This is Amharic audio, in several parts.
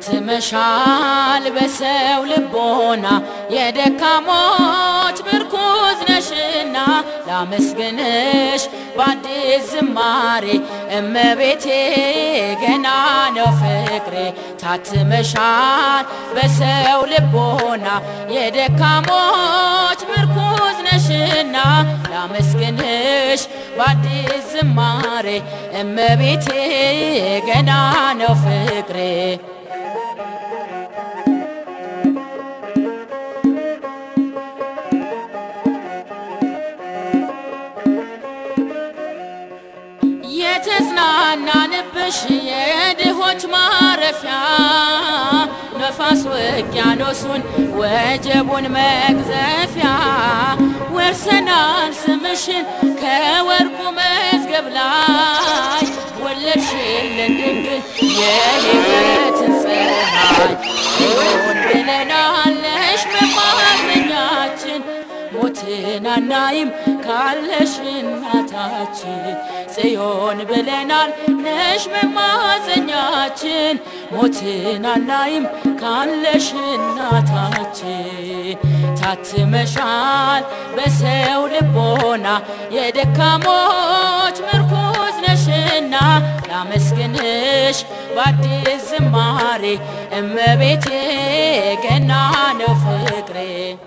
ታትመሻል በሰው ልቦና የደካሞች ምርኩዝ ነሽና ላመስግንሽ በአዲስ ዝማሬ እመቤቴ ገና ነው ፍቅሬ ታትመሻል በሰው ልቦና የደካሞች ምርኩዝ ነሽና ላመስግንሽ በአዲስ ዝማሬ እመቤቴ ገና ነው ፍቅሬ የተጽናናንብሽ የድሆች ማረፊያ ነፋስ ውቅያኖሱን ወጀቡን መግዘፊያ ወርሰናል ስምሽን ከወርቁ መዝገብ ላይ ወለድሽልን ድንግል የሕይወትን ፀሐይ ጽዮን ብለናለሽ መማፀኛችን ሞትን አናይም ካለሽ እናታችን ጽዮን ብለናል ነሽ መማፀኛችን ሞትን አናይም ካለሽ እናታችን ታትመሻል በሰው ልቦና የደካሞች ምርኩዝ ነሽና ላመስግንሽ በአዲስ ዝማሬ እመቤቴ ገና ነው ፍቅሬ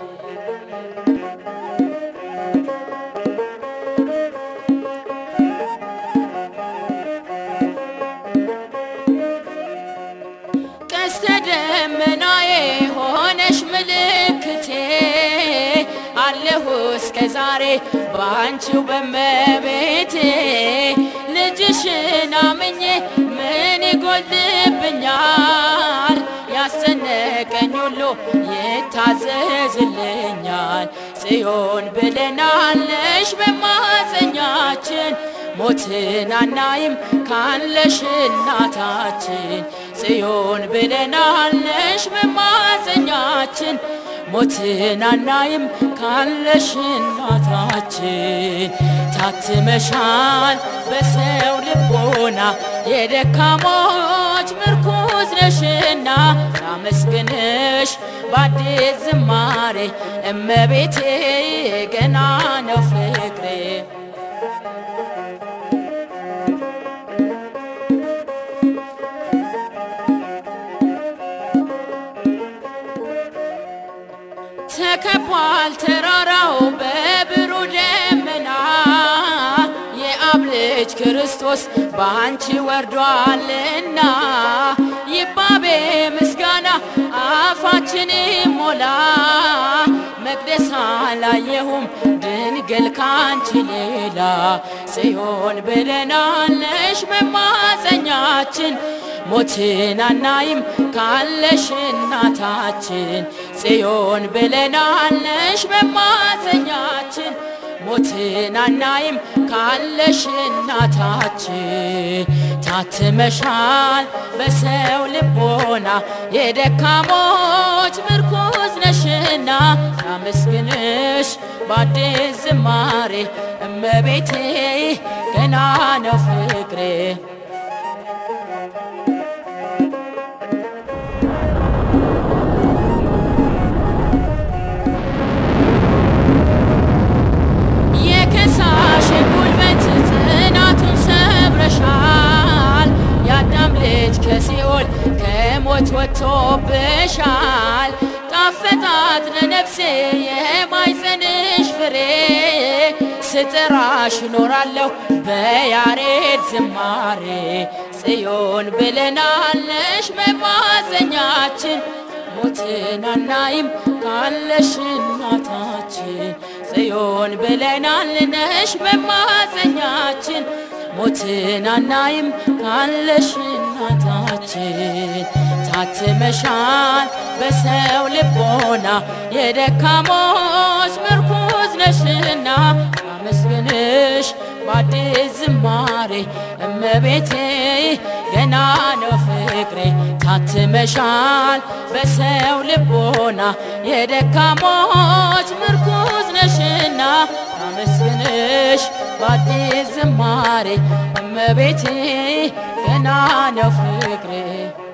ቀስተ ደመናዬ ሆነሽ ምልክቴ አለሁ እስከ ዛሬ ባንቺው በመቤቴ ልጅሽን አምኜ ምን ይጎልብኛል? ያስጨነቀኝ ሁሉ ይታዘዝልኛል። ጽዮን ብለናለሽ በማፀኛችን ሞትን አናይም ካለሽ እናታችን ጽዮን ብለናለሽ በማፀኛችን ሞትን አናይም ካለሽ እናታችን ታትመሻል በሰው ልቦና የደካሞች ምርኩዝ ነሽና ላመስግንሽ በአዲስ ዝማሬ እመቤቴ ገና ነው ፍቅሬ ተከቧል ተራራው በብሩ ደመና የአብ ልጅ ክርስቶስ በአንቺ ወርዷልና ይባቤ ምስጋና አፋችን ሞላ መቅደስ አላየሁም ድንግል ካንቺ ሌላ ጽዮን ብለናለሽ መማፀኛችን ሞትን አናይም ካለሽ እናታችን ጽዮን ብለናለሽ መማፀኛችን ሞትን አናይም ካለሽ እናታችን ታትመሻል በሰው ልቦና የደካሞች ምርኩዝ ነሽና ላመስግንሽ በአዲስ ዝማሬ እመቤቴ ገና ነው ፍቅሬ የከሳሽን ጉልበት ጽናቱን ሰብረሻል። የአዳም ልጅ ከሲኦል ከሞት ወጥቶብሻል። ጣፈጣት ለነፍሴ የማይጸንሽ ፍሬ ስጠራሽ እኖራለሁ በያሬድ ዝማሬ ጽዮን ብለናለሽ መማፀኛችን ሞትን አናይም ካለሽ እናታችን ጽዮን ብለናል ነሽ መማፀኛችን ሞትን አናይም ካለሽ እናታችን ታትመሻል በሰው ልቦና የደካሞች ምርኩዝ ነሽና አመስግንሽ በአዲስ ዝማሬ እመቤቴ ገና ነው ፍቅሬ ታትመሻል በሰው ልቦና የደካሞች ምርኩዝ ነሽና አመስግንሽ በአዲስ ዝማሬ እመቤቴ ገና ነው ፍቅሬ